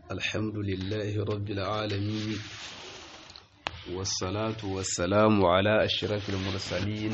الحمد لله رب العالمين والصلاة والسلام على أشرف المرسلين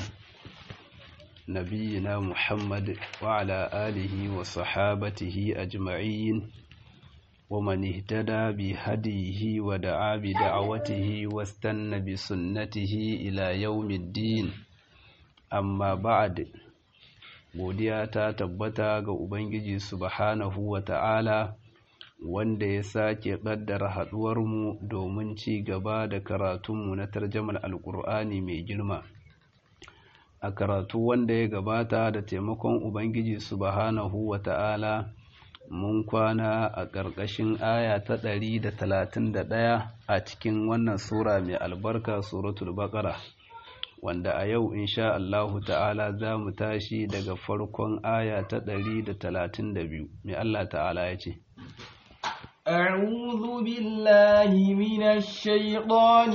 نبينا محمد وعلى آله وصحابته أجمعين ومن اهتدى بهديه ودعا بدعوته واستنى بسنته إلى يوم الدين amma ba'ad godiya ta tabbata ga ubangiji subhanahu wa ta'ala wanda ya sake ƙaddara haɗuwarmu domin ci gaba da karatunmu na tarjamar alƙur'ani mai girma a karatu wanda ya gabata da taimakon ubangiji subhanahu wa ta'ala mun kwana a ƙarƙashin aya ta ɗari da talatin da ɗaya a cikin wannan sura mai albarka suratul baƙara wanda a yau insha Allahu ta'ala za mu tashi daga farkon aya ta ɗari da talatin da biyu mai Allah ta'ala ya ce أعوذ بالله من الشيطان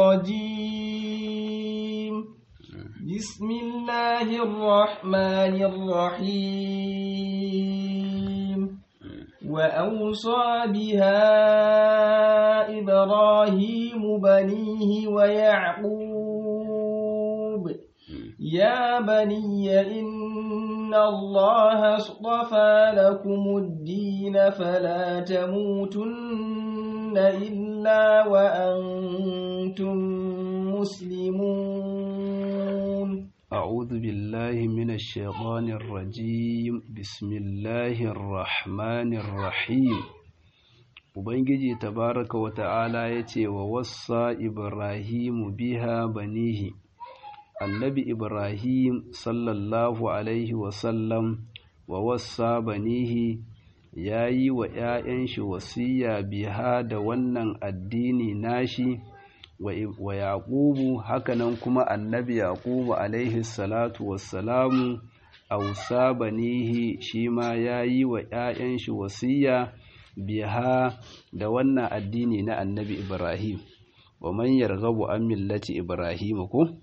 الرجيم بسم الله الرحمن الرحيم وأوصى بها إبراهيم بنيه ويعقوب يا بني إن الله اصطفى لكم الدين فلا تموتن إلا وأنتم مسلمون أعوذ بالله من الشيطان الرجيم بسم الله الرحمن الرحيم Ubangiji tabaraka wa ta'ala ya ce wa wassa Ibrahimu biha banihi annabi Ibrahim sallallahu Alaihi wasallam wa wassa banihi ya yi wa ‘ya'yan shi wasiya biha da wannan addini nashi wa Yaƙubu hakanan kuma annabi Yaƙubu alaihi salatu wassalamu ausa banihi shi ma ya yi wa ‘ya'yan shi wasiya biha da wannan addini na annabi Ibrahim wa man yarghabu an millati Ibrahim ko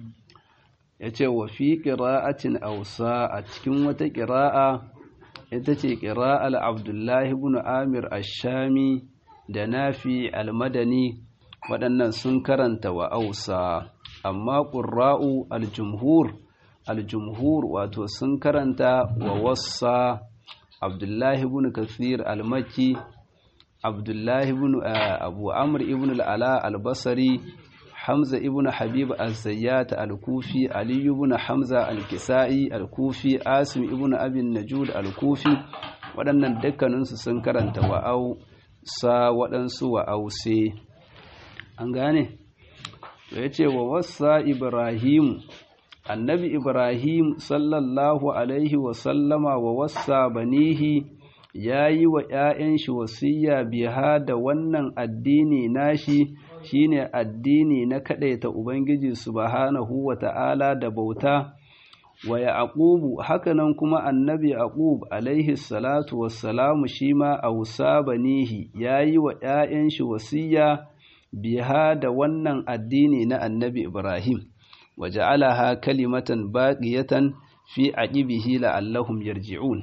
yace wa fi qira'atin awsa a cikin wata qira'a ita ce qira'al Abdullah ibn Amir ash-Shami da Nafi al-Madani waɗannan sun karanta wa awsa amma qurra'u al-jumhur al-jumhur wato sun karanta wa wassa Abdullahi ibn Kathir al-Makki Abdullahi ibn Abu Amr ibn al-Ala al-Basri Hamza ibn Habib az-Zayyat al-Kufi Ali ibn Hamza al-Kisa'i al-Kufi Asim ibn Abi Najud al-Kufi waɗannan dukkaninsu sun karanta wa'au sa waɗansu wa'ause an gane ya ce wa wasa Ibrahim annabi ibrahim sallallahu alaihi wasallama wa wassa banihi ya yi wa ‘ya'yan shi wasiya biha da wannan addini nashi shine addini na kaɗaita ubangiji subhanahu wa ta'ala da bauta wa yaqubu hakanan kuma annabi yaqub alaihi salatu wassalamu shi ma ausa banihi ya yi wa ‘ya'yan shi wasiya biha da wannan addini na annabi ibrahim وجعلها كلمة باقية في عقبه لعلهم يرجعون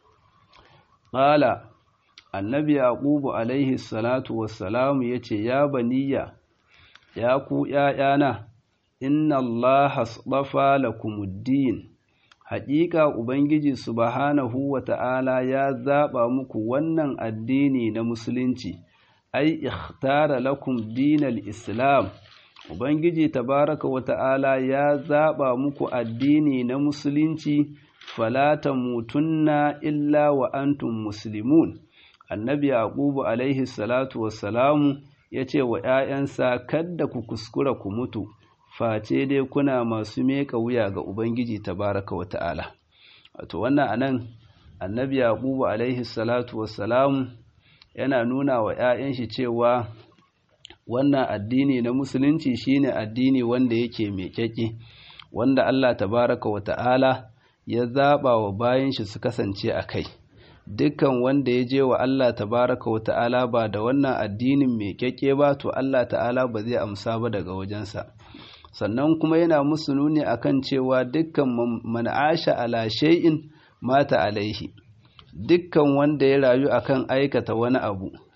قال النبي يعقوب عليه الصلاة والسلام يتي يا بني يا كو يا يانا إن الله اصطفى لكم الدين حقيقة Ubangiji subhanahu wa ta'ala ya zaɓa muku wannan addini na Musulunci, ai, ikhtara lakum dinal Islam, Ubangiji tabaraka wa ta'ala ya zaɓa muku addini na Musulunci, falata mutunna illa wa antum muslimun. Annabi Yaqubu alaihi salatu wassalamu ya ce wa ‘ya'yansa, Kadda ku kuskura ku mutu, face dai kuna masu meka wuya ga Ubangiji tabaraka wa ta'ala. Wato, wannan anan, annabi Yaqubu alaihi salatu wassalamu yana nuna wa ‘ya'yan shi cewa wannan addini na musulunci shine addini wanda yake mai kyake wanda Allah tabaraka wa ta'ala ya zaba wa bayan shi su kasance a kai dukkan wanda ya je wa Allah tabaraka wa ta'ala ba da wannan addinin mai kyake ba to Allah ta'ala ba zai amsa ba daga wajensa sannan kuma yana musu nuni akan cewa dukkan man asha ala shay'in mata alaihi dukkan wanda ya rayu akan aikata wani abu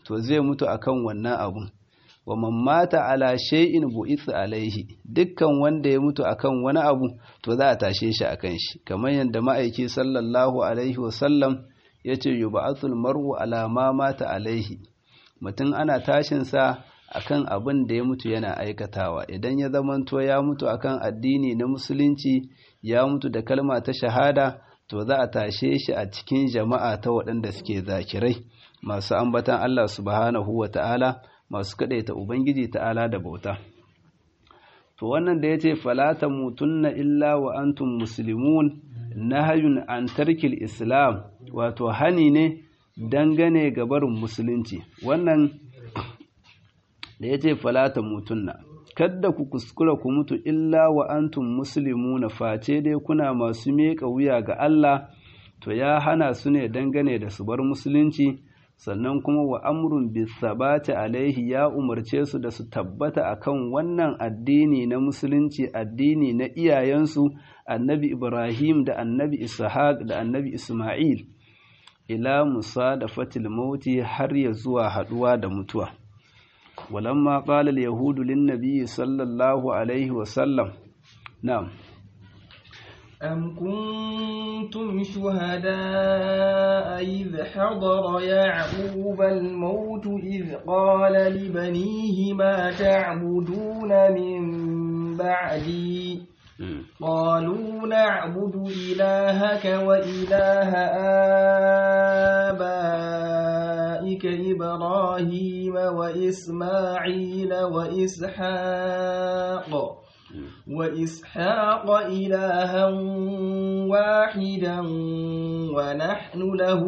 to zai mutu akan wannan abun wa man mata ala shay'in bu'itha alaihi dukkan wanda ya mutu akan wani abu to za a tashe shi akan shi kamar yadda ma'aiki sallallahu alaihi wasallam yace yub'athul mar'u ala ma mata alaihi mutum ana tashin sa akan abin da ya mutu yana aikatawa idan ya zamanto ya mutu akan addini na musulunci ya mutu da kalma ta shahada to za a tashe shi a cikin jama'a ta waɗanda suke zakirai masu ambatan Allah subhanahu wa ta'ala masu kaɗaita Ubangiji ta'ala da bauta. To wannan da ya ce falata mutunna illa wa antum muslimun nahayun an tarkil islam wato hani ne dangane ga barin musulunci wannan da ya ce falata mutunna kadda ku kuskura ku mutu illa wa antum muslimuna face dai kuna masu miƙa wuya ga Allah to ya hana su ne dangane da su bar musulunci sannan kuma wa amrun bisabati alaihi ya umarce su da su tabbata akan wannan addini na musulunci addini na iyayensu annabi Ibrahim da annabi Ishaq da annabi Ismail ila musa da fatil mauti har ya zuwa haduwa da mutuwa ولما قال اليهود للنبي صلى الله عليه وسلم نعم أم كنتم شهداء إذ حضر يعقوب الموت إذ قال لبنيه ما تعبدون من بعدي قالوا نعبد إلهك وإله آبائك إبراهيم وإسماعيل وإسحاق وإسحاق إلها واحدا ونحن له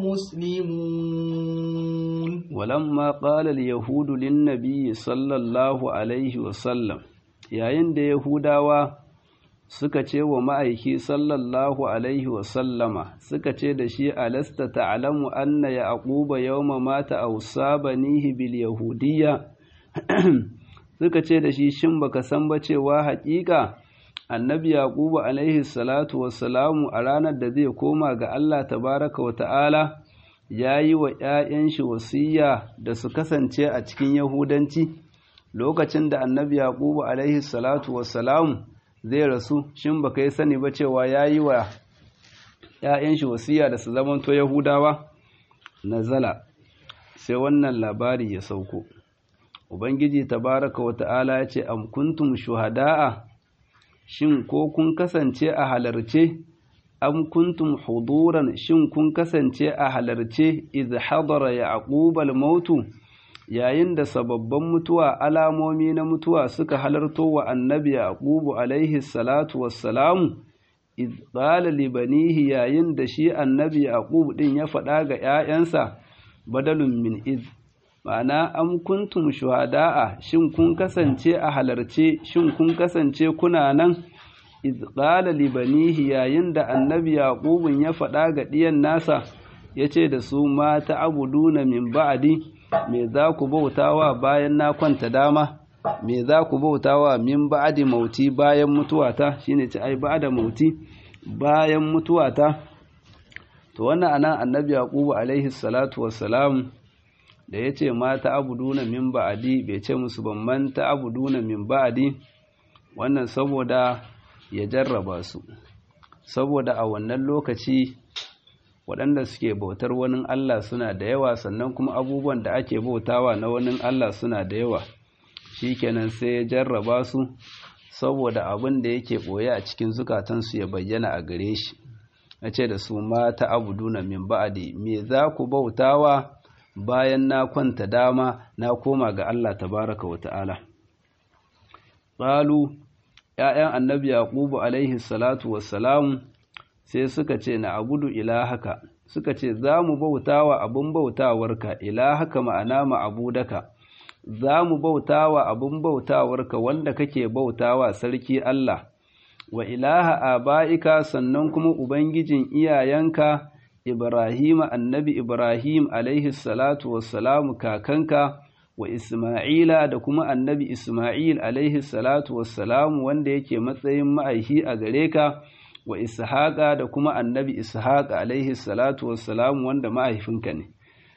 مسلمون ولما قال اليهود للنبي صلى الله عليه وسلم yayin da Yahudawa suka ce wa ma'aiki sallallahu alaihi wasallama suka ce da shi alasta ta'alamu anna yaquba yawma mata awsabanihi bil yahudiyya suka ce da shi shin baka san ba cewa haƙiƙa annabi yaquba alaihi salatu wassalamu a ranar da zai koma ga Allah tabaraka wa ta'ala yayi wa ƴaƴan shi wasiya da su kasance a cikin yahudanci lokacin da annabi yaquba alaihi salatu wassalamu zai rasu shin baka yi sani ba cewa yayi wa ƴaƴan shi wasiya da su zamanto yahudawa nazala sai wannan labari ya sauko ubangiji tabaraka wa ta'ala ya ce am kuntum shuhada'a shin ko kun kasance a halarce am kuntum huduran shin kun kasance a halarce idh hadara yaqub al-mautu yayin da sababban mutuwa alamomi na mutuwa suka halarto wa annabi yaqubu alaihi salatu wassalamu idh qala li banihi yayin da shi annabi yaqub din ya faɗa ga ƴaƴansa badalun min idh ma'ana am kuntum shuhada'a shin kun kasance a halarce shin kun kasance kuna nan iz qala li banihi yayin da annabi yaqubun ya faɗa ga ɗiyan nasa yace da su ma ta'buduna min ba'di me za ku bautawa bayan na kwanta dama me za ku bautawa min ba'di mauti bayan mutuwata shine ce ai ba'da mauti bayan mutuwata to wannan anan annabi yaqubu alaihi salatu wassalam da ya ce ma ta'abuduna min ba'adi bai ce musu ban man ta'abuduna min ba'adi wannan saboda ya jarraba su saboda a wannan lokaci waɗanda suke bautar wani Allah suna da yawa sannan kuma abubuwan da ake bautawa na wani Allah suna da yawa shikenan sai ya jarraba su saboda abin da yake ɓoye a cikin zukatansu ya bayyana a gare shi na ce da su ma ta'abuduna min ba'adi me za ku bautawa bayan na kwanta dama na koma ga Allah tabaraka wa ta'ala. Ƙalu, ‘ya'yan annabi Yaƙubu alaihi salatu wassalamu sai suka ce na abudu ilahaka, suka ce za mu bautawa abin bautawarka, ilahaka ma'ana ma'abudaka, za mu bautawa abin bautawarka wanda kake bautawa sarki Allah, wa ilaha aba'ika sannan kuma Ubangijin iyayenka. Ibrahim annabi Ibrahim alaihi salatu wassalamu kakanka wa Isma'ila da kuma annabi Isma'il alaihi salatu wassalamu wanda yake matsayin ma'aihi a gare ka wa Ishaqa da kuma annabi Ishaq alaihi salatu wassalamu wanda ma'aifinka ne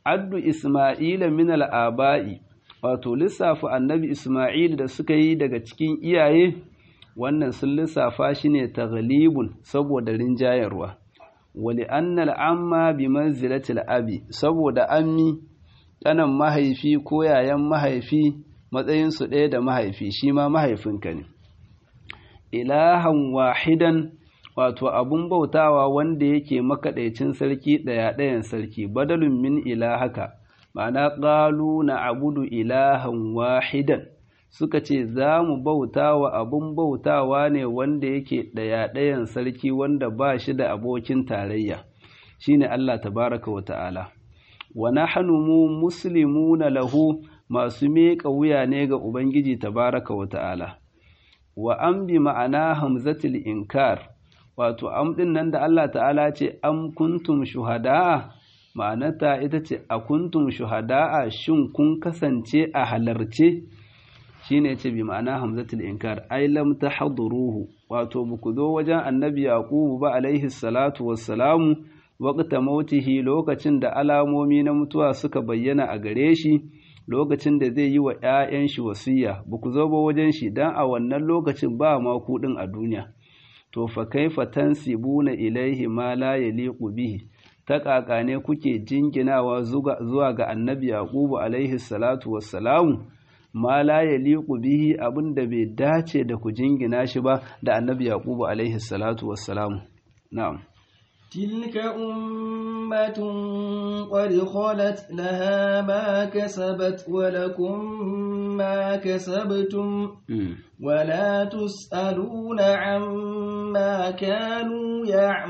addu isma'ila min al'aba'i wato lissafa annabi isma'il da suka yi daga cikin iyaye wannan sun lissafa shi ne taghlibun saboda rinjayarwa wali annal amma bi manzilatil abi saboda ammi kanan mahaifi ko yayan mahaifi matsayinsu ɗaya da mahaifi shi ma mahaifinka ne ilahan wahidan wato abun bautawa wanda yake makaɗaicin sarki ɗaya ɗayan sarki badalun min ilahaka ma'ana ƙalu na abudu ilahan wahidan suka ce za mu bautawa abun bautawa ne wanda yake ɗaya ɗayan sarki wanda ba shi da abokin tarayya shine Allah tabaraka wa ta'ala wa nahnu mu muslimuna lahu masu miƙa wuya ne ga Ubangiji tabaraka wa ta'ala wa an bi ma'ana hamzatul inkar wato am din nan da Allah ta'ala ce am kuntum shuhada'a ma'anata ita ce a kuntum shuhada'a shin kun kasance a halarce shine ce bi ma'ana hamzatul inkar ai lam tahduruhu wato buku zo wajen annabi yaqubu ba alaihi salatu wassalamu waqta mautihi lokacin da alamomi na mutuwa suka bayyana a gare shi lokacin da zai yi wa ‘ya'yan shi wasiya ba ku zo ba wajen shi don a wannan lokacin ba ma kuɗin a duniya to fa kaifa tansibuna ilaihi ma la yaliqu bihi ta ƙaƙa ne kuke jinginawa zuwa ga annabi yaqubu alaihi salatu wassalamu ma la yaliqu bihi abinda bai dace da ku jingina shi ba da annabi yaqubu alaihi salatu wassalamu na'am تلك أمة قد خلت لها ما كسبت ولكم ما كسبتم ولا تسألون عما كانوا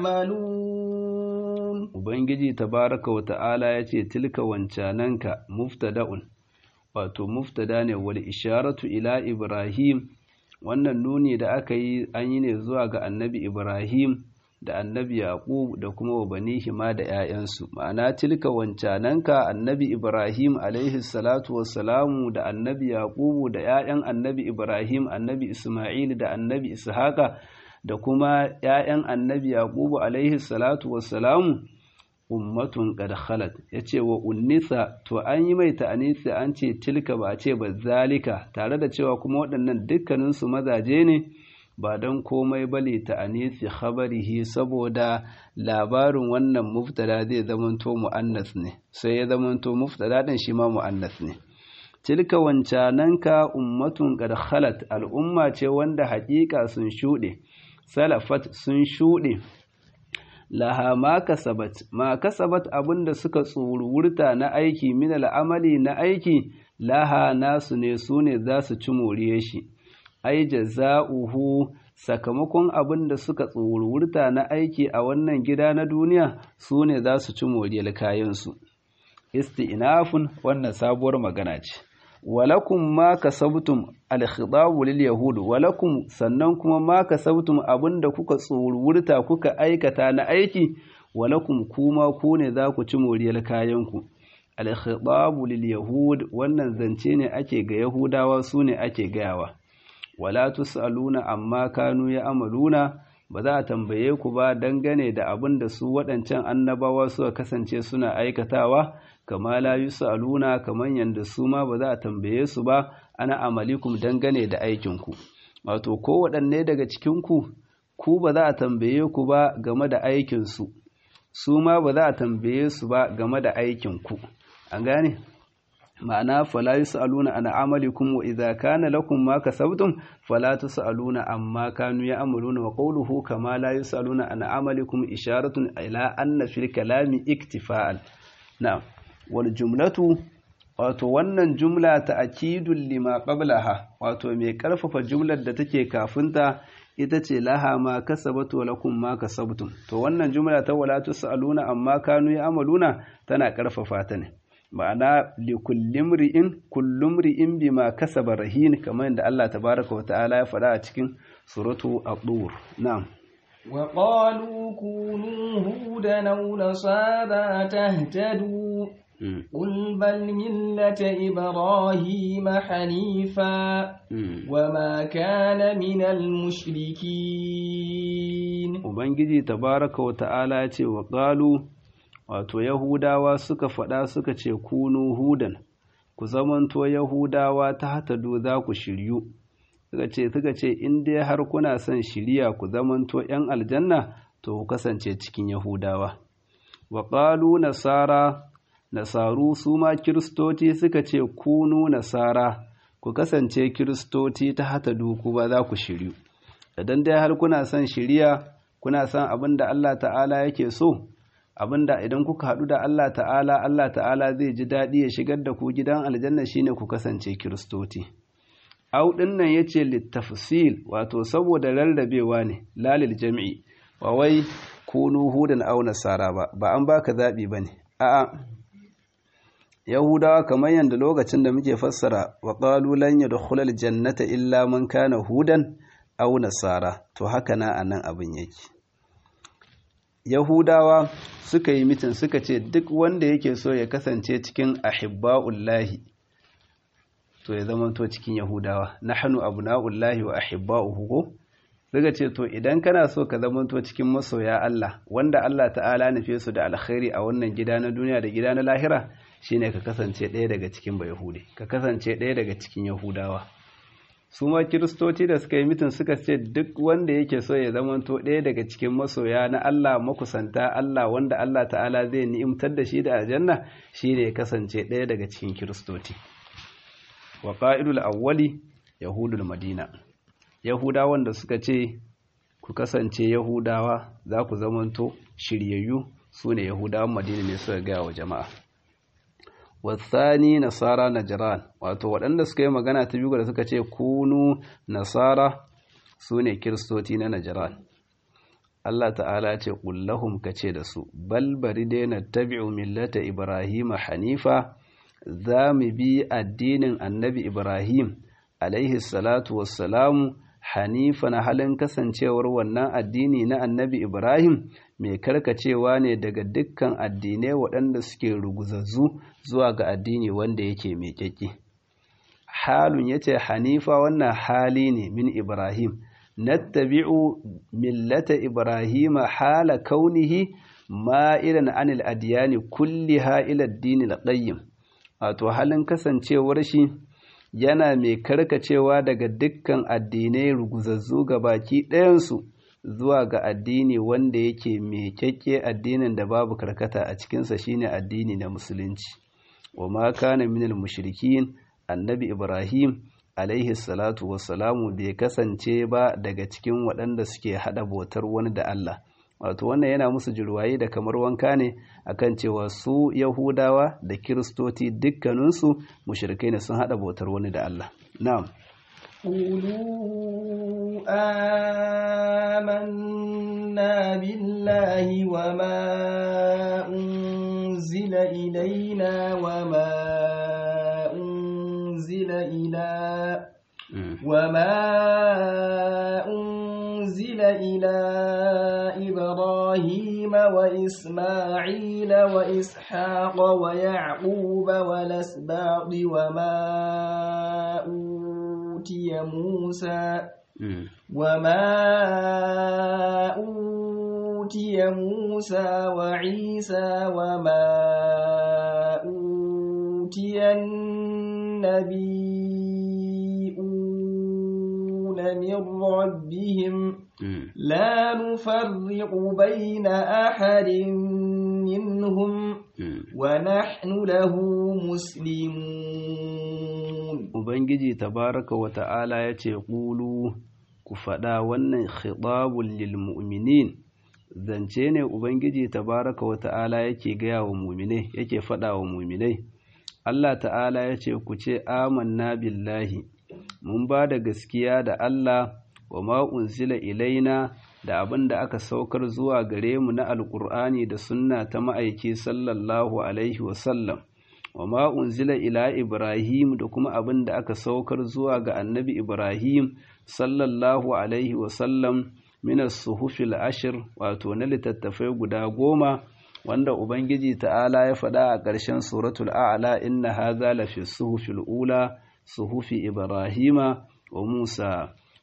يعملون Ubangiji tabaraka wa ta'ala ya ce tilka wancananka muftada'un wato muftada ne wal isharatu ila Ibrahim wannan nuni da aka yi an yi ne zuwa ga annabi Ibrahim da annabi Yaqub da kuma wa banihi ma da ‘ya'yansu, ma'ana tilka wancananka annabi Ibrahim alaihi salatu wassalamu da annabi Yaqub da ‘ya'yan annabi Ibrahim, annabi Ismail da annabi Ishaqa da kuma ‘ya'yan annabi Yaqub alaihi salatu wassalamu ummatun qad khalat yace wa unnisa to an yi mai ta'anisi an ce tilka ba ce ba zalika tare da cewa kuma waɗannan dukkaninsu mazaje ne ba don komai bale ta anisi khabarihi saboda labarin wannan muftada zai zamanto mu'annas ne sai ya zamanto muftada din shi ma mu'annas ne tilka wancananka ummatun qad khalat al'umma ce wanda haƙiƙa sun shuɗe salafat sun shuɗe laha ma kasabat ma kasabat abinda suka tsururta na aiki min al'amali na aiki laha nasu ne su ne za su ci moriye shi ai jaza'uhu sakamakon abin da suka tsururta na aiki a wannan gida na duniya su ne za su ci moriyar kayansu isti'nafun wannan sabuwar magana ce walakum ma kasabtum al-khitabu lil yahud walakum sannan kuma ma kasabtum abinda kuka tsururta kuka aikata na aiki walakum kuma ku ne za ku ci moriyar kayanku al-khitabu lil yahud wannan zance ne ake ga yahudawa su ne ake gayawa wala tus'aluna amma kanu ya amaluna ba za a tambaye ku ba dangane da abin da su waɗancan annabawa suka kasance suna aikatawa kama la yus'aluna kaman yanda su ma ba za a tambaye su ba ana amalikum dangane da aikinku wato ko waɗanne daga cikin ku ku ba za a tambaye ku ba game da aikinsu su ma ba za a tambaye su ba game da aikinku an gane ma'ana fala yus'aluna an amalikum wa idza kana lakum ma kasabtum fala tus'aluna amma kanu ya'maluna wa qawluhu kama la yus'aluna an amalikum isharatun ila anna fil kalami iktifa'an na'am wal jumlatu wato wannan jumla ta akidul lima qablaha wato mai karfafa jumlar da take kafinta ita ce laha ma kasabatu lakum ma kasabtum to wannan jumla ta wala tus'aluna amma kanu ya'maluna tana karfafa ta ne ma'ana likullin ri'in kullum ri'in bima kasaba rahin kamar yadda Allah tabaraka wa ta'ala ya faɗa a cikin suratu ad-dur na'am wa qalu kunu hudan aw nasara tahtadu قل بل ملة إبراهيم حنيفا وما كان من المشركين Ubangiji tabaraka wa ta'ala ya ce wa ƙalu wato yahudawa suka faɗa suka ce kunu hudan ku zamanto yahudawa ta hatadu za ku shiryu suka ce suka ce in dai har kuna son shiriya ku zamanto yan aljanna to ku kasance cikin yahudawa wa qalu nasara nasaru su ma kiristoci suka ce kunu nasara ku kasance kiristoci ta hatadu ku ba za ku shiryu idan dai har kuna son shiriya kuna son abin da Allah ta'ala yake so abinda idan kuka haɗu da Allah ta'ala Allah ta'ala zai ji daɗi ya shigar da ku gidan aljanna shine ku kasance kiristoci au nan yace littafsil wato saboda rarrabewa ne lalil jami'i ba wai kunu hudan au nasara ba ba an baka zabi bane a'a yahudawa kamar yanda lokacin da muke fassara wa qalu lan yadkhulal jannata illa man kana hudan au nasara to haka na anan abin yake Yahudawa suka yi mitin suka ce duk wanda yake so ya kasance cikin ahibba'ullahi to ya zama to cikin Yahudawa nahnu abna'ullahi wa ahibba'uhu ko suka ce to idan kana so ka zama to cikin masoya Allah wanda Allah ta'ala nufe su da alkhairi a wannan gida na duniya da gida na lahira shine ka kasance ɗaya daga cikin bayahudi ka kasance ɗaya daga cikin Yahudawa su ma kiristoci da suka yi mitin suka ce duk wanda yake so ya zamanto ɗaya daga cikin masoya na Allah makusanta Allah wanda Allah ta'ala zai ni'imtar da shi da aljanna shi ne ya kasance ɗaya daga cikin kiristoci wa ƙa'idul awwali yahudul madina yahudawan da suka ce ku kasance yahudawa za ku zamanto shiryayyu su ne yahudawan madina ne suka gaya wa jama'a wasani nasara najran wato waɗanda suka yi magana ta biyu da suka ce kunu nasara su ne kiristoci na najran Allah ta'ala ce ƙullahum ka ce da su bal bari dai na tabi'u millata ibrahim hanifa za mu bi addinin annabi ibrahim alaihi salatu wassalamu hanifa na halin kasancewar wannan addini na annabi ibrahim mai karkacewa ne daga dukkan addinai waɗanda suke ruguzazzu zuwa ga addini wanda yake mai ƙyaƙƙi halun ya ce hanifa wannan hali ne min ibrahim nattabi'u millata ibrahima hala kaunihi ma'ilan anil adiyani kulliha ila addinil qayyim wato halin kasancewar shi yana mai karkacewa daga dukkan addinai ruguzazzu ga baki ɗayansu zuwa ga addini wanda yake mai kyakke addinin da babu karkata a cikinsa shine addini na musulunci wa ma kana minal mushrikin annabi ibrahim alaihi salatu wassalamu bai kasance ba daga cikin waɗanda suke haɗa bautar wani da Allah wato wannan yana musu jirwaye da kamar wanka ne akan cewa su yahudawa da kiristoci dukkaninsu mushrikai ne sun haɗa bautar wani da Allah na'am قولوا آمنا بالله وما أنزل إلينا وما أنزل إلى وما أنزل إلى إبراهيم وإسماعيل وإسحاق ويعقوب والأسباط وما أوتي موسى وما أوتي موسى وعيسى وما أوتي النبيون من ربهم لا نفرق بين أحد منهم ونحن له مسلمون Ubangiji tabaraka wa ta'ala ya ce, Ƙulu, ku faɗa wannan khitabun lil mu'minin, zance ne Ubangiji tabaraka wa ta'ala yake gaya wa muminai, yake faɗa wa muminai. Allah ta'ala ya ce, Ku ce, Amanna billahi, mun ba da gaskiya da Allah wa ma'unzila ilaina da abin da aka saukar zuwa gare mu na Alƙur'ani da sunna ta ma'aiki sallallahu Alaihi wasallam. wa ma unzila ila Ibrahim da kuma abin da aka saukar zuwa ga annabi Ibrahim sallallahu alaihi wasallam minas suhufil ashir wato na littattafai guda goma wanda Ubangiji ta'ala ya faɗa a ƙarshen suratul a'la inna hadha lafi suhufil ula suhufi Ibrahima wa Musa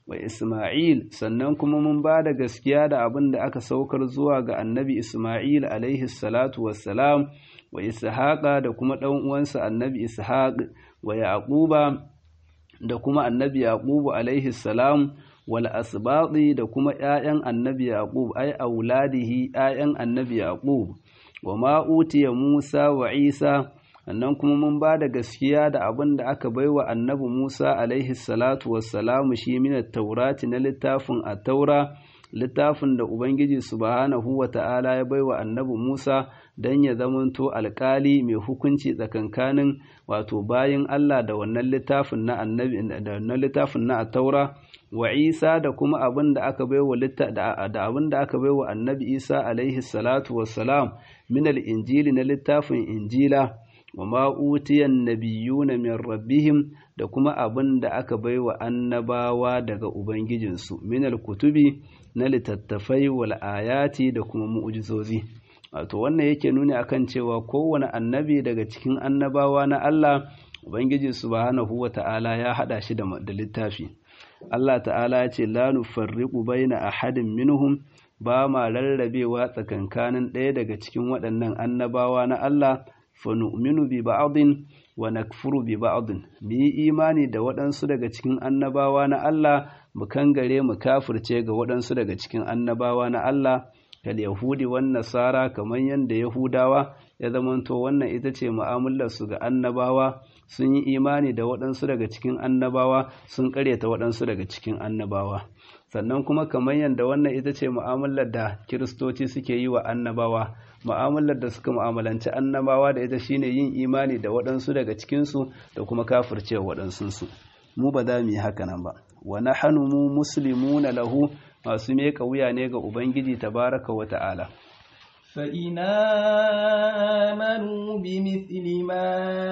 wa Isma'il sannan kuma mun ba da gaskiya da abin da aka saukar zuwa ga annabi Isma'il alaihi salatu wassalam wa Ishaqa da kuma ɗan uwansa annabi Ishaq wa Yaquba da kuma annabi Yaqubu alaihi salam wal asbaqi da kuma ƴaƴan annabi Yaqub ay auladihi ƴaƴan annabi Yaqub wa ma utiya Musa wa Isa sannan kuma mun ba da gaskiya da abin da aka baiwa annabi Musa alaihi salatu wassalamu shi min taurati na littafin at-taura littafin da Ubangiji subhanahu wa ta'ala ya baiwa annabi Musa don ya zamanto alkali mai hukunci tsakankanin wato bayin Allah da wannan littafin na annabi da wannan littafin na at-taura wa Isa da kuma abin da aka baiwa da abin da aka baiwa annabi Isa alaihi salatu wassalam min al-injili na littafin injila wa ma'utiyan nabiyuna min rabbihim da kuma abin da aka baiwa annabawa daga ubangijinsu minal kutubi na littattafai wal ayati da kuma mu'jizozi wato wannan yake nuni akan cewa kowane annabi daga cikin annabawa na Allah ubangiji subhanahu wata'ala ya hada shi da littafi Allah ta'ala ya ce la nufarriqu baina ahadin minhum ba ma rarrabewa tsakankanin ɗaya daga cikin waɗannan annabawa na Allah fanu'minu bi ba'din wa nakfuru bi ba'din mu yi imani da waɗansu daga cikin annabawa na Allah mu kangare mu kafirce ga waɗansu daga cikin annabawa na Allah kal yahudi wan nasara kamar yanda yahudawa ya zamanto wannan ita ce mu'amalar su ga annabawa sun yi imani da waɗansu daga cikin annabawa sun ƙaryata waɗansu daga cikin annabawa sannan kuma kamar yadda wannan ita ce mu'amalar da kiristoci suke yi wa annabawa mu'amalar da suka mu'amalanci annabawa da ita shine yin imani da waɗansu daga cikinsu da kuma kafirce waɗansunsu mu ba za mu yi haka nan ba wa nahnu mu muslimuna lahu masu meka wuya ne ga ubangiji tabaraka wa ta'ala فإن آمنوا بمثل ما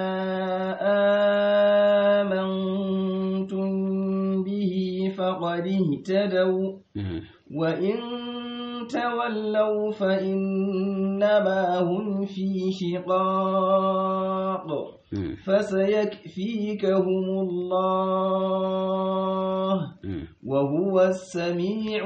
آمنتم به فقد اهتدوا وإن تولوا فإنما هم في شقاق فسيكفيكهم الله وهو السميع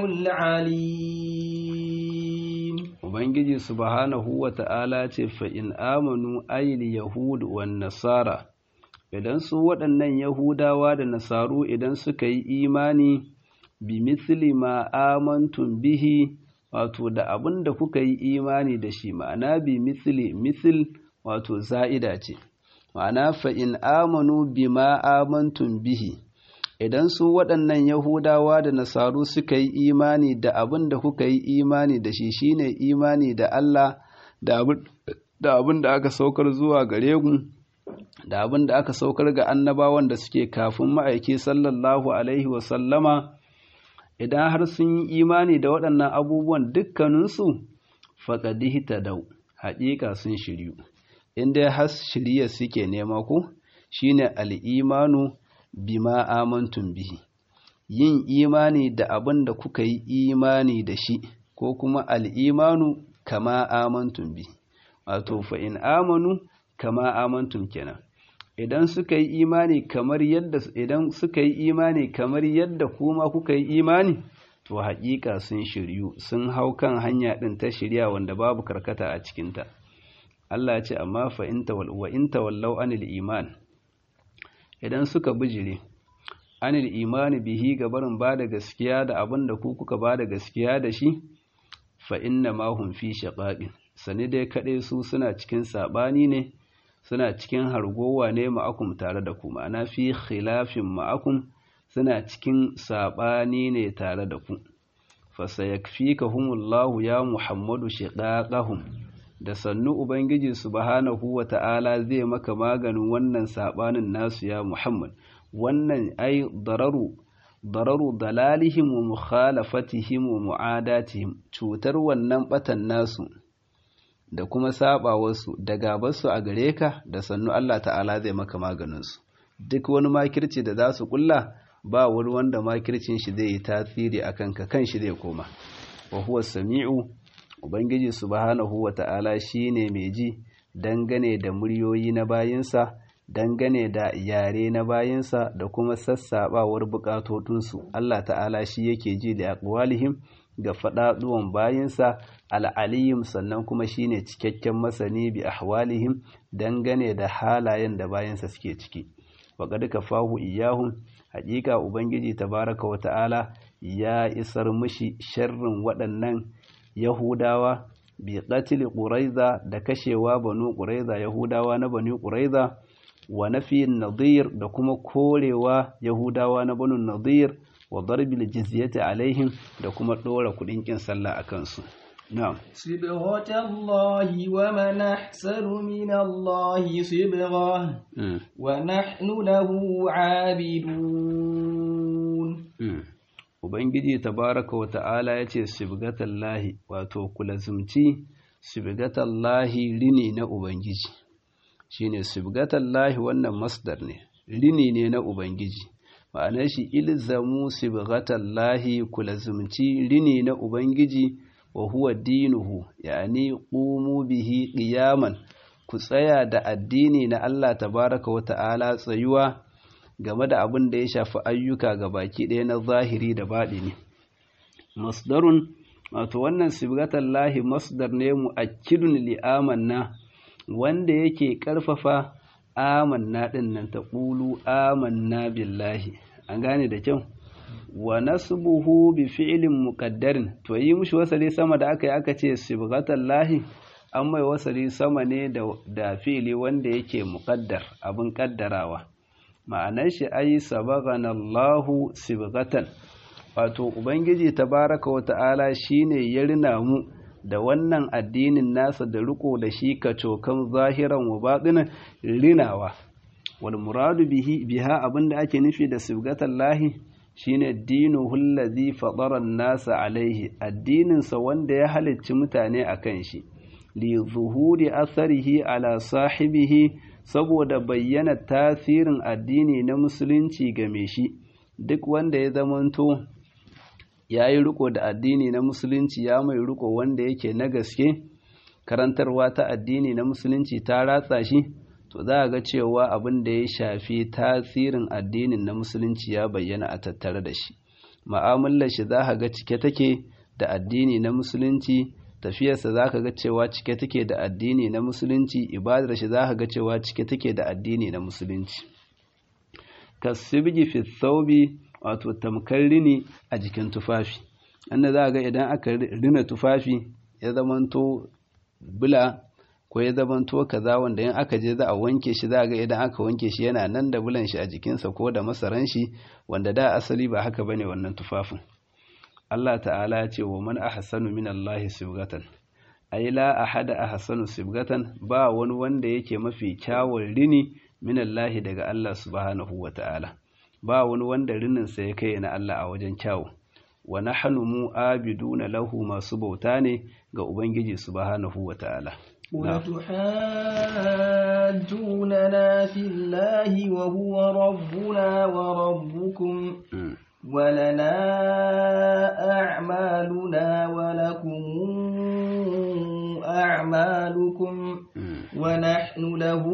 العليم Ubangiji subhanahu wa ta'ala ce fa'in amanu ayil Yahud wa Nasara, idan su waɗannan Yahudawa da Nasaru idan suka yi imani bi misli ma amantun bihi wato da abin da kuka yi imani da shi ma'ana bi misli misil wato za'ida ce, ma'ana fa'in amanu bi ma amantun bihi. idan su waɗannan Yahudawa da Nasaru suka yi imani da abin da kuka yi imani da shi shine imani da Allah da abin da aka saukar zuwa gare ku da abin da aka saukar ga annabawan da suke kafin ma'aiki sallallahu alaihi wasallama idan har sun yi imani da waɗannan abubuwan dukkaninsu faƙadihi ta dau haƙiƙa sun shiryu inda har shirya suke nema ku shine al'imanu bima amantum bihi yin imani da abin da kuka yi imani da shi ko kuma al'imanu kama amantum bihi wato fa in amanu kama amantum kenan idan suka yi imani kamar yadda idan suka yi imani kamar yadda kuma kuka yi imani to haƙiƙa sun shiryu sun hau kan hanya ɗin ta shirya wanda babu karkata a cikinta Allah ya ce amma fa in wa in tawallau anil iman idan suka bijire anil imani bihi ga barin ba da gaskiya da abin da ku kuka ba da gaskiya da shi fa inna ma hum fi shaqaqin sani dai kaɗai su suna cikin saɓani ne suna cikin hargowa ne ma'akum tare da ku ma'ana fi khilafin ma'akum suna cikin saɓani ne tare da ku fasayakfikahumullahu ya muhammadu shiqaqahum da sannu ubangiji subhanahu wata'ala zai maka maganin wannan saɓanin nasu ya muhammad wannan ai dararu dararu dalalihim wa mukhalafatihim wa mu'adatihim cutar wannan batan nasu da kuma saba wasu da gabarsu a gare ka da sannu Allah ta'ala zai maka maganinsu duk wani makirci da za su kulla ba wani wanda makircin shi zai yi tasiri a kanka kan shi zai koma wa huwa sami'u ubangiji subhanahu wa ta'ala shine mai ji dangane da muryoyi na bayinsa dangane da yare na bayinsa da kuma sassaɓawar buƙatotunsu Allah ta'ala shi yake ji da aqwalihim ga faɗaɗuwan bayinsa al'aliyim sannan kuma shine cikakken masani bi ahwalihim dangane da halayen da bayinsa suke ciki waƙad kafahu iyahum haƙiƙa ubangiji tabaraka wa ta'ala ya isar mushi sharrin waɗannan yahudawa bi qatl quraiza da kashewa banu quraiza yahudawa na banu quraiza wa nafiyin nadir da kuma korewa yahudawa na banu nadir wa darbil jizyati alaihim da kuma dora kudin kin sallah akan su na'am صبغة الله ومن أحسن من الله صبغة ونحن له عابدون Ubangiji tabaraka wa ta'ala ya ce, Sibgatallahi, wato, kulazumci, Sibgatallahi rini na Ubangiji, shi ne, Sibgatallahi wannan masdar ne, rini ne na Ubangiji, ma'anar shi ilzamu Sibgatallahi kulazumci rini na Ubangiji wa huwa dinuhu, yani ƙumu bihi ƙiyaman, ku tsaya da addini na Allah tabaraka wa ta'ala tsayuwa. game da abin da ya shafi ayyuka ga baki ɗaya na zahiri da baɗini. Masdarun, wato wannan sibgatan lahi masdar ne mu akidun li'amanna wanda yake ƙarfafa amanna ɗin nan ta ƙulu amanna billahi. An gane da kyau? Wa nasbuhu bi fi'ilin muqaddarin to yi mushi wasali sama da aka yi aka ce sibgatan lahi an mai wasali sama ne da fi'ili wanda yake muqaddar abin ƙaddarawa. ma'anar shi ai sabagana Allahu sibgatan wato ubangiji tabaraka wa ta'ala shine ya rina mu da wannan addinin nasa da riko da shi kacokan zahiran wa batinan rinawa wal muradu bihi biha abinda ake nufi da sibgatan lahi shine dinuhu allazi fatara nasa alaihi addinin sa wanda ya halicci mutane akan shi li zuhuri atharihi ala sahibihi saboda bayyana tasirin addini na musulunci game shi duk wanda ya zamanto ya yi riko da addini na musulunci ya mai riko wanda yake na gaske karantarwa ta addini na musulunci ta ratsa shi to za a ga cewa abin da ya shafi tasirin addinin na musulunci ya bayyana a tattare da shi ma'amalar shi za a ga cike take da addini na musulunci tafiyarsa za ka ga cewa cike take da addini na musulunci ibadar shi za ka ga cewa cike take da addini na musulunci kasibji fi thawbi wato tamkar rini a jikin tufafi anda za ga idan aka rina tufafi ya zamanto bula ko ya zamanto kaza wanda in aka je za a wanke shi za ga idan aka wanke shi yana nan da bulan shi a jikinsa ko da masaran shi wanda da asali ba haka bane wannan tufafin Allah ta'ala ya ce wa man ahsanu min Allah sibgatan ai la ahada ahsanu sibgatan ba wani wanda yake mafi kyawun rini min Allah daga Allah subhanahu wa ta'ala ba wani wanda rinin sa ya kai na Allah a wajen kyawu wa nahnu mu abiduna lahu masu bauta ne ga ubangiji subhanahu wa ta'ala وتحاجوننا في الله وهو ربنا وربكم ولنا أعمالنا ولكم أعمالكم ونحن له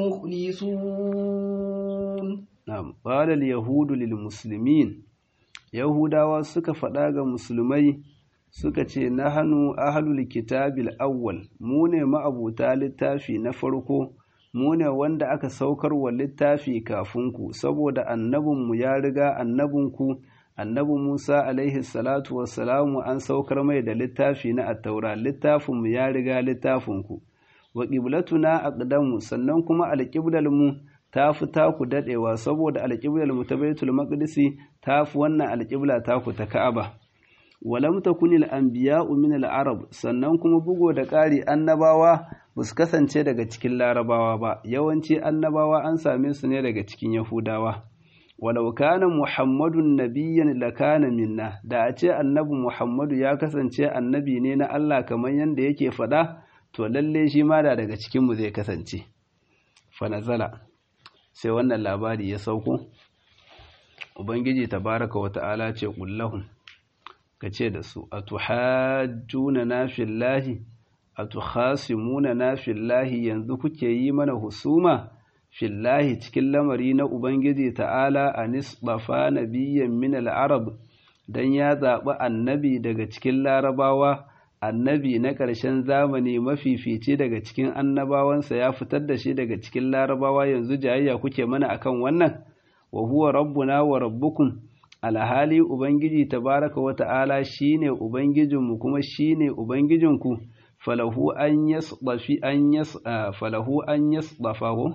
مخلصون نعم قال اليهود للمسلمين يهودا suka faɗa ga musulmai suka ce nahanu ahlul kitabil awwal mu ne ma'abuta littafi na farko mu ne wanda aka saukar wa littafi kafin ku saboda annabinmu ya riga annabinku annabi Musa alaihi salatu wassalamu an saukar mai da littafi na attaura littafinmu ya riga littafinku wa qiblatuna aqdamu sannan kuma alqiblar mu ta fi taku dadewa saboda alqiblar mu ta Baitul Maqdisi ta fi wannan alqibla taku ta Ka'aba walam takunil anbiya'u min al-arab sannan kuma bugo da ƙari annabawa ba su kasance daga cikin larabawa ba yawanci annabawa an same su ne daga cikin yahudawa walau kana muhammadun nabiyyan lakana minna da a ce annabi muhammadu ya kasance annabi ne na Allah kamar yadda yake faɗa to lalle shi ma da daga cikin mu zai kasance fa nazala sai wannan labari ya sauko ubangiji tabaraka wa ta'ala ce kullahum ka ce da su a tuhajjuna na fillahi a tukhasimuna na fillahi yanzu kuke yi mana husuma fillahi cikin lamari na ubangiji ta'ala a nisbafa nabiyyan min al-arab dan ya zaɓi annabi daga cikin larabawa annabi na ƙarshen zamani mafifici daga cikin annabawansa ya fitar da shi daga cikin larabawa yanzu jayayya kuke mana akan wannan wa huwa rabbuna wa rabbukum alhali ubangiji tabaraka wa ta'ala shine ubangijinmu kuma shine ubangijinku falahu an yasdafi an yas falahu an yasdafahu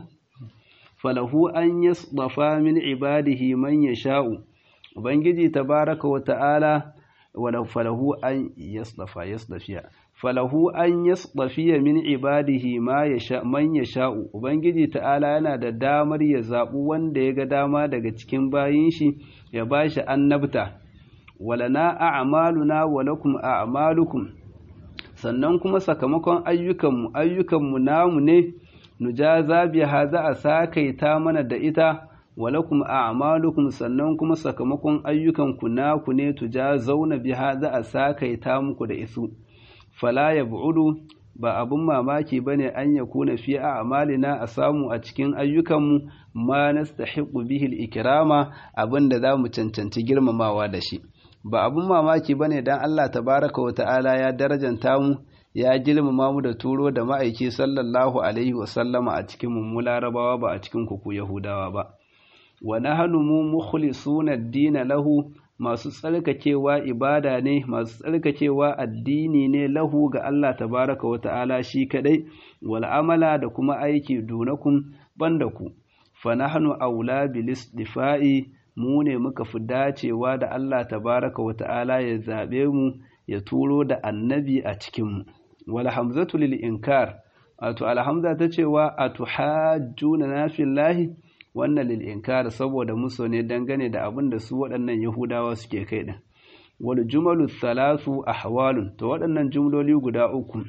falahu an yasdafa min ibadihi man yasha'u ubangiji tabaraka wa ta'ala wala falahu an yasdafa yasdafiya falahu an yasdafiya min ibadihi ma yasha man yasha'u ubangiji ta'ala yana da damar ya zabu wanda ya ga dama daga cikin bayin shi ya bashi annabta walana a'maluna wa lakum a'malukum sannan kuma sakamakon ayyukanmu ayyukanmu namu ne nujaza biha za a sakaita mana da ita walakum a'malukum sannan kuma sakamakon ayyukanku naku ne tujazauna biha za a sakaita muku da isu fala yab'udu ba abun mamaki bane an yakuna fi a'malina a samu a cikin ayyukanmu ma nastahiqu bihi al-ikrama abinda zamu cancanci girmamawa da shi ba abun mamaki bane dan Allah tabaraka wa ta'ala ya darajanta mu ya girmama mu da turo da ma'aiki sallallahu alaihi wa sallama a cikin mu larabawa ba a cikin ku yahudawa ba wa nahnu mu mukhlisuna ad-din lahu masu tsarkakewa ibada ne masu tsarkakewa addini ne lahu ga Allah tabaraka wa ta'ala shi kadai wal amala da kuma aiki dunakum banda ku fa nahnu aula bil istifa'i mu ne muka fi dacewa da Allah tabaraka wa ta'ala ya zabe mu ya turo da annabi a cikin mu wal hamzatu lil inkar wato alhamza ta cewa atuhajjuna na fillahi wannan lil inkar saboda muso ne dangane da abin da su waɗannan yahudawa suke kai din wal jumalu thalathu ahwalun to waɗannan jumloli guda uku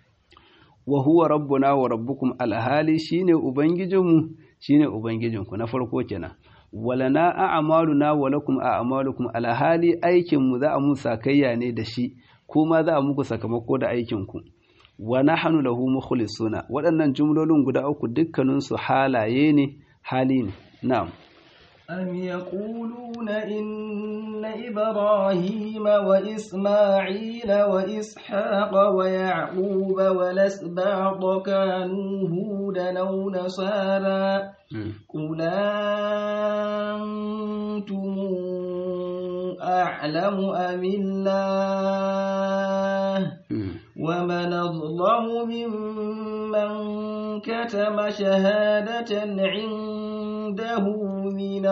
wa huwa rabbuna wa rabbukum alhali shine ubangijinmu shine ubangijinku na farko kenan walana a'maluna wa lakum a'malukum alhali aikin mu za a mu sakayya ne da shi kuma za a muku sakamako da aikin ku wa nahnu lahu mukhlisuna waɗannan jumlolin guda uku dukkanin su halaye ne hali ne na'am أم يقولون إن إبراهيم وإسماعيل وإسحاق ويعقوب والأسباط كانوا هودا أو نصارى قل أنتم أعلم أم الله ومن أظلم ممن كتم شهادة عنده من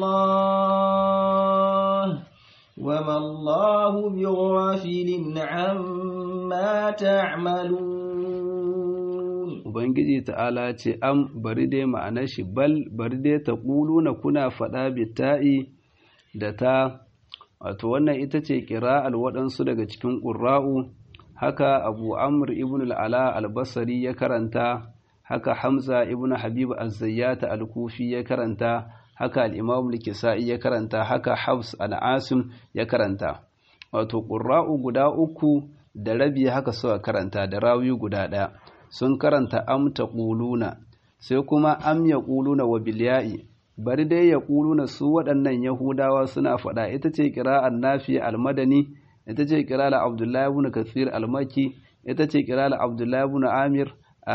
الله وما الله بغافل عما تعملون Ubangiji ta'ala ce, Am bari dai ma'anar shi bal bari dai ta na kuna faɗa bita'i da ta, wato wannan ita ce ƙira'al waɗansu daga cikin ƙura'u, haka Abu Amr ibn al'ala al-Basari ya karanta, haka Hamza ibn Habib az-Zayyata al-Kufi ya karanta, haka al-Imam al-Kisa'i ya karanta, haka Hafs al-Asim ya karanta. Wato ƙura'u guda uku da rabi haka suka karanta da rawi guda ɗaya. sun karanta am ta ƙuluna sai kuma am ya ƙuluna wa bilya'i bari dai ya ƙuluna su waɗannan yahudawa suna faɗa ita ce ƙira'ar nafi almadani ita ce ƙira'ar abdullahi ibn kathir almaki ita ce ƙira'ar abdullahi ibn amir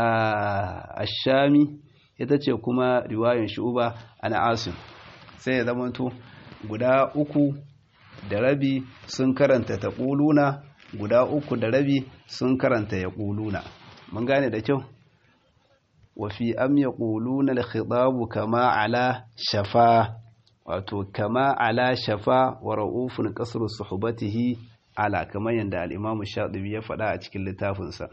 ashami ita ce kuma riwayan shu'uba an asim sai ya zamanto guda uku da rabi sun karanta ta ƙuluna guda uku da rabi sun karanta ya ƙuluna mun gane da kyau wafi am ya ƙuluna al-khitabu kama ala shafa wato kama ala shafa wa ra'ufun qasru suhbatihi ala kamar yadda al-imamu shatibi ya faɗa a cikin littafinsa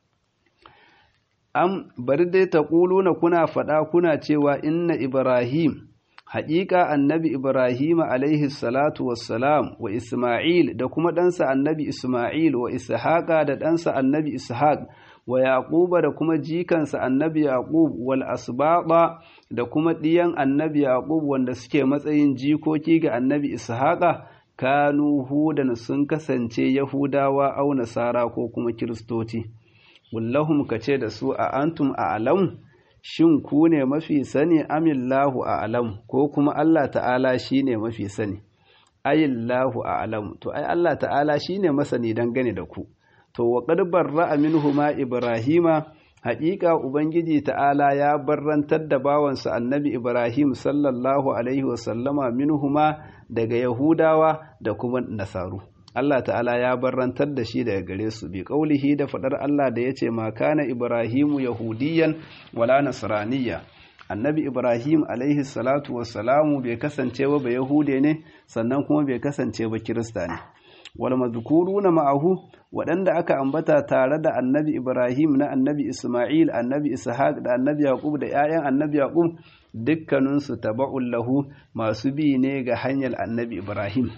am bari dai ta ƙuluna kuna faɗa kuna cewa inna ibrahim haƙiƙa annabi ibrahim alaihi salatu wassalam wa isma'il da kuma ɗansa annabi isma'il wa ishaqa da ɗansa annabi ishaq wa yaquba da kuma jikansa annabi yaqub wal asbaqa da kuma ɗiyan annabi yaqub wanda suke matsayin jikoki ga annabi ishaqa kanu hudan sun kasance yahudawa au nasara ko kuma kiristoci wallahum kace da su a antum a alam shin ku ne mafi sani amillahu a'lam ko kuma Allah ta'ala shine mafi sani ayillahu a'lam to ai Allah ta'ala shine masani dangane da ku to wa qad barra'a minhuma ibrahima haƙiƙa ubangiji ta'ala ya barrantar da bawansa annabi ibrahim sallallahu alaihi wasallama minhuma daga yahudawa da kuma nasaru Allah ta'ala ya barrantar da shi daga gare su bi ƙaulihi da faɗar Allah da ya ce ma kana ibrahimu yahudiyan wala nasraniyya annabi ibrahim alaihi salatu wassalamu bai kasance ba ba yahude ne sannan kuma bai kasance ba kirista ne wal madhkuruna ma'ahu waɗanda aka ambata tare da annabi ibrahim na annabi isma'il annabi ishaq da annabi yaqub da 'ya'yan annabi yaqub dukkaninsu taba'un lahu masu bi ne ga hanyar annabi ibrahim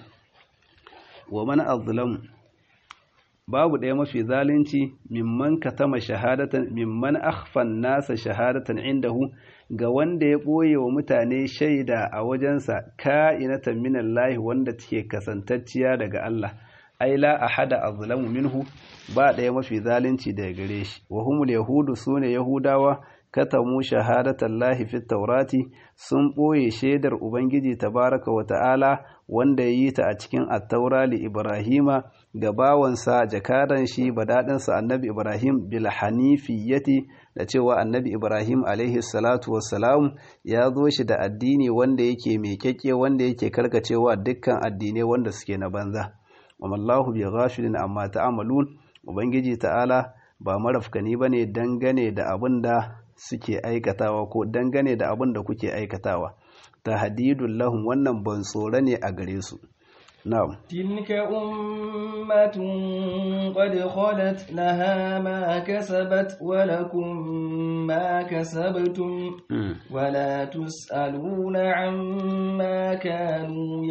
wa man azlam babu ɗaya mafi zalunci mimman katama shahadatan mimman akhfan nasa shahadatan indahu ga wanda ya ɓoye wa mutane shaida a wajensa ka'inatan minallahi wanda take kasantacciya daga Allah ai la ahada azlamu minhu ba ɗaya mafi zalunci daga gare shi wa humul yahudu sune yahudawa katamu shahadatan lahi fit taurati sun ɓoye shaidar ubangiji tabaraka wa ta'ala wanda ya yi ta a cikin attaura li ibrahima ga bawansa jakadan shi badaɗinsa annabi ibrahim bil hanifiyati da cewa annabi ibrahim alaihi salatu wassalam ya zo shi da addini wanda yake mai kyakke wanda yake karkacewa dukkan addinai wanda suke na banza wa mallahu bi ghafilin amma ta'malun ubangiji ta'ala ba marafkani bane dangane da abin da suke aikatawa ko dangane da abin da kuke aikatawa tahdidul lahum wannan ban tsoro ne a gare su na'am tilka ummatun qad khalat laha ma kasabat wa lakum ma kasabtum wa la tusaluna amma kanu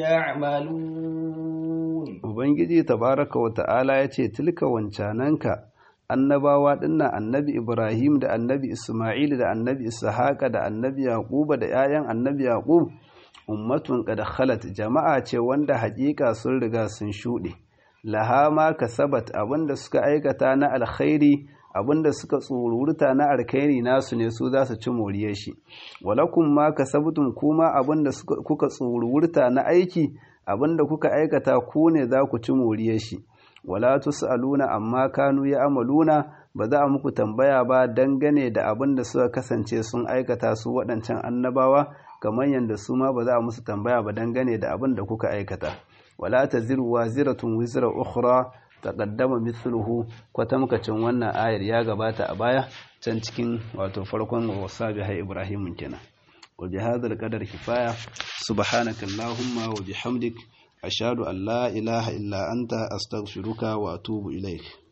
ya'malun ubangiji tabaraka wa ta'ala yace tilka wancananka annabawa dinnan annabi Ibrahim da annabi Ismail da annabi Ishaqa da annabi Yaquba da 'ya'yan annabi Yaqub ummatun qad khalat jama'a ce wanda haƙiƙa sun riga sun shuɗe laha ma kasabat abinda suka aikata na alkhairi abinda suka tsururta na alkhairi nasu ne su za su ci moriyar shi walakum ma kasabtum kuma abinda kuka tsururta na aiki abinda kuka aikata ku ne za ku ci moriyar shi wala tus'aluna amma kanu ya'maluna ba za a muku tambaya ba dangane da abin da suka kasance sun aikata su waɗancan annabawa kamar yadda su ma ba za a musu tambaya ba dangane da abin da kuka aikata wala taziru waziratun wizra ukhra taqaddama mithluhu kwatamkacin wannan ayar ya gabata a baya can cikin wato farkon wasabi hay ibrahim kenan wa bihadha alqadar kifaya subhanakallahumma wa bihamdik أشهد أن لا إله إلا أنت أستغفرك وأتوب إليك